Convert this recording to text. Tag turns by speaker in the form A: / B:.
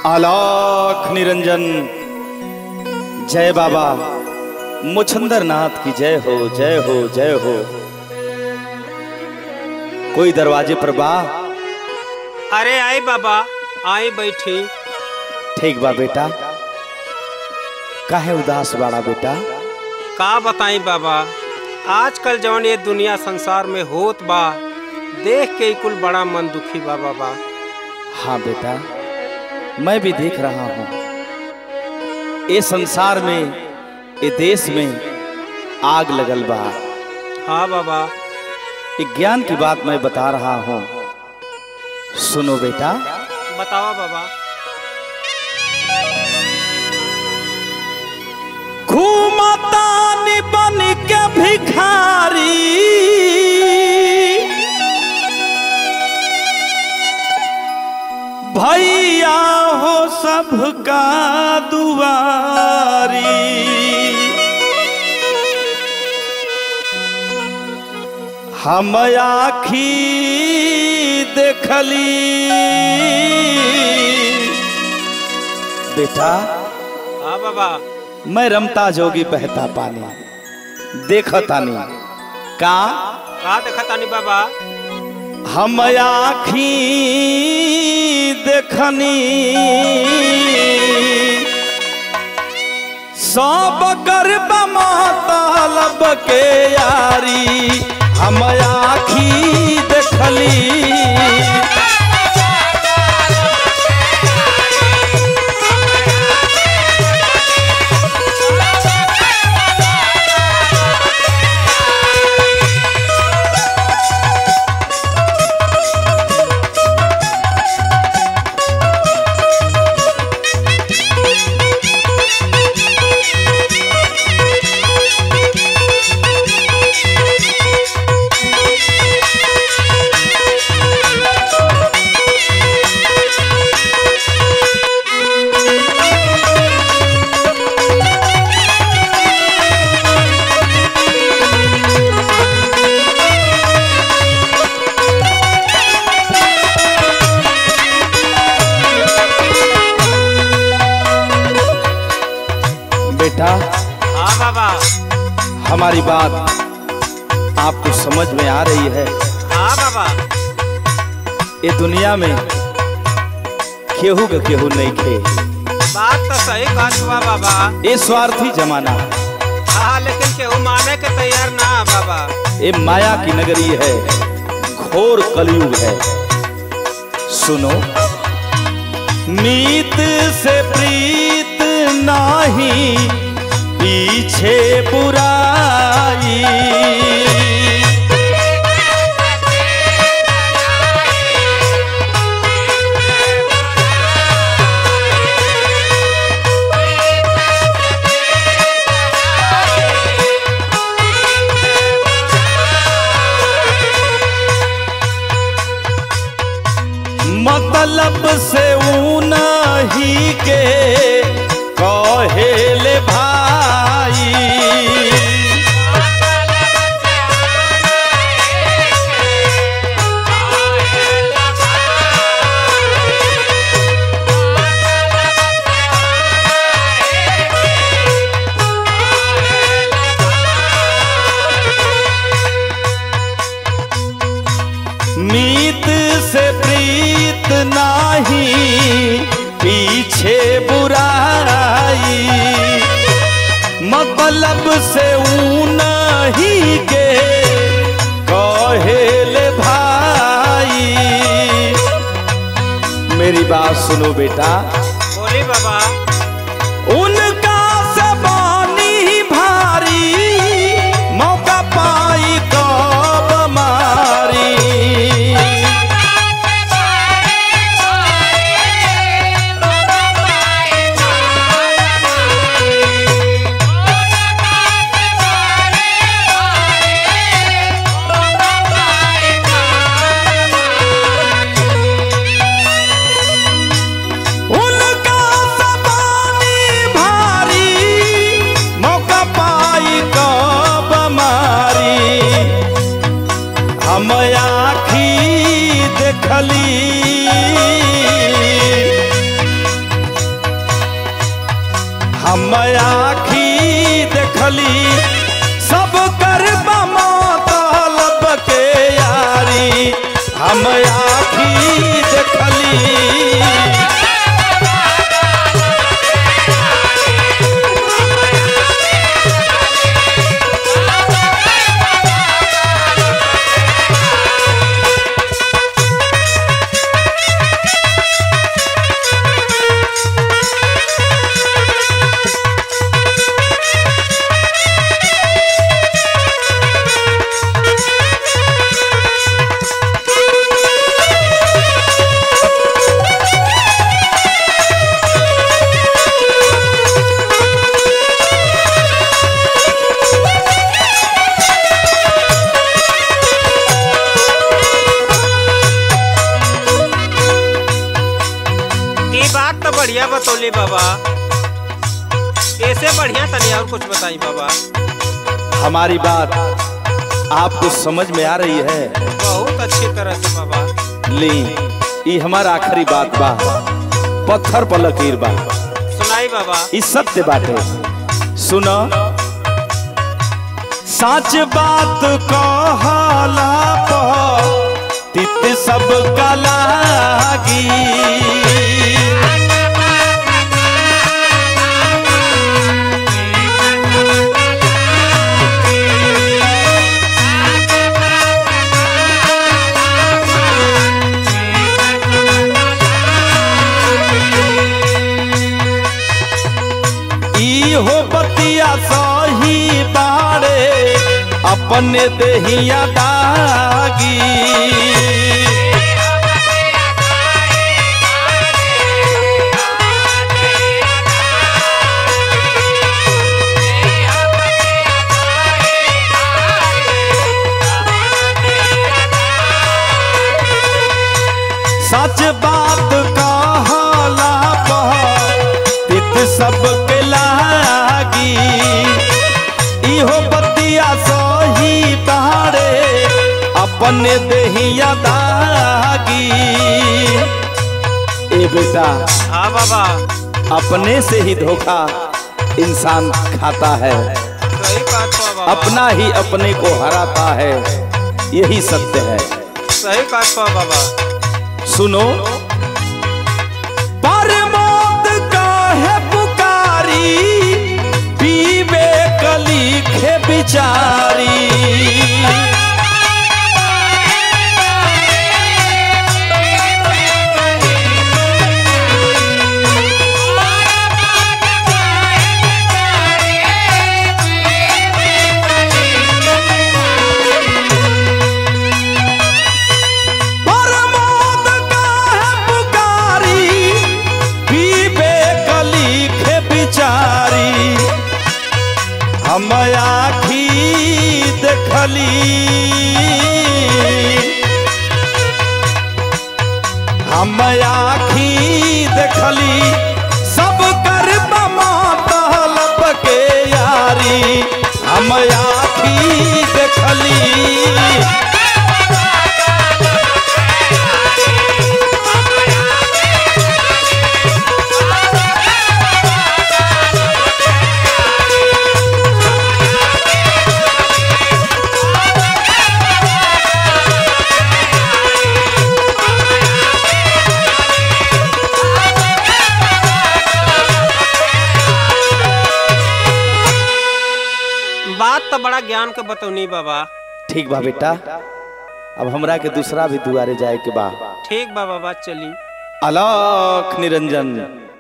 A: आलाख निरंजन जय बाबा मुछंदर नाथ की जय हो जय हो जय हो कोई दरवाजे पर बा
B: अरे आई बाबा आई बैठी
A: ठीक बा बेटा काहे उदास बाड़ा बेटा
B: का बताई बाबा आजकल जवन ये दुनिया संसार में होत बा देख के ही कुल बड़ा मन दुखी बा बाबा
A: हाँ बेटा मैं भी देख रहा हूँ ये संसार में ये देश में आग लगल बा
B: हाँ बाबा
A: एक ज्ञान की बात मैं बता रहा हूँ सुनो बेटा
B: बतावा बाबा
A: घूमतानी बन के भिखारी भैया हो सबका दुआरी हम आखी देखली बेटा
B: हाँ बाबा
A: मैं रमता जोगी बहता पानी देखतानी का
B: का देखा तानी बाबा
A: हम आखी देखनी सब गर्भ मतलब के यारी हम आखी देखली बेटा
B: हाँ बाबा
A: हमारी बात आपको समझ में आ रही है
B: हाँ बाबा
A: ये दुनिया में केहू का केहू नहीं खे
B: बात तो सही कहत बा बाबा
A: ये स्वार्थी जमाना
B: हाँ लेकिन केहू माने के तैयार ना है बाबा
A: ये माया की नगरी है घोर कलयुग है सुनो मीत से प्रीत नाही पीछे बुराई मतलब से ऊना ही के कहेले भाई मीत से प्रीत नाही पीछे बुराई मतलब से ऊन ही के कहेले भाई मेरी बात सुनो बेटा
B: बोली बाबा
A: उनका सबानी भारी मौका पाई कब मारी उनका सबानी भारी मौका पाई कब मारी हम आखी देखली हम आखी देखली सब कर तलब के यारी हम आखी देखली
B: ये बात तो बढ़िया बतौली बाबा ऐसे बढ़िया तनी और कुछ बताई बाबा
A: हमारी बात आपको समझ में आ रही है
B: बहुत अच्छी तरह से बाबा
A: ली ई हमारा आखिरी बात बा पत्थर पर लकीर बा
B: सुनाई बाबा
A: ई सत्य बाटे सुनो सच बात कहला पर तित सब कलागी ई हो बतिया सही बाड़े अपने देहिया दागी सच बात कहला तित सब के लागी इहो बतिया सही बाड़े अपने देहिया दागी ए बेटा
B: हाँ बाबा
A: अपने से ही धोखा इंसान खाता है
B: सही बात बा बाबा
A: अपना ही अपने को हराता है यही सत्य है
B: सही बात बा बाबा
A: सुनो परमोद काहे पुकारी पीवे कलिखे बिचारी परमोद काहे पुकारी पीवे कलिखे बिचारी हम आखी देखली हम आखी देखली सब कर तलब के यारी हम आखी देखली
B: बात तो बड़ा ज्ञान के बतौनी बाबा
A: ठीक बा बेटा अब हमरा के दूसरा भी दुआरे जाए के बा
B: ठीक बा बाबा चली
A: अलख निरंजन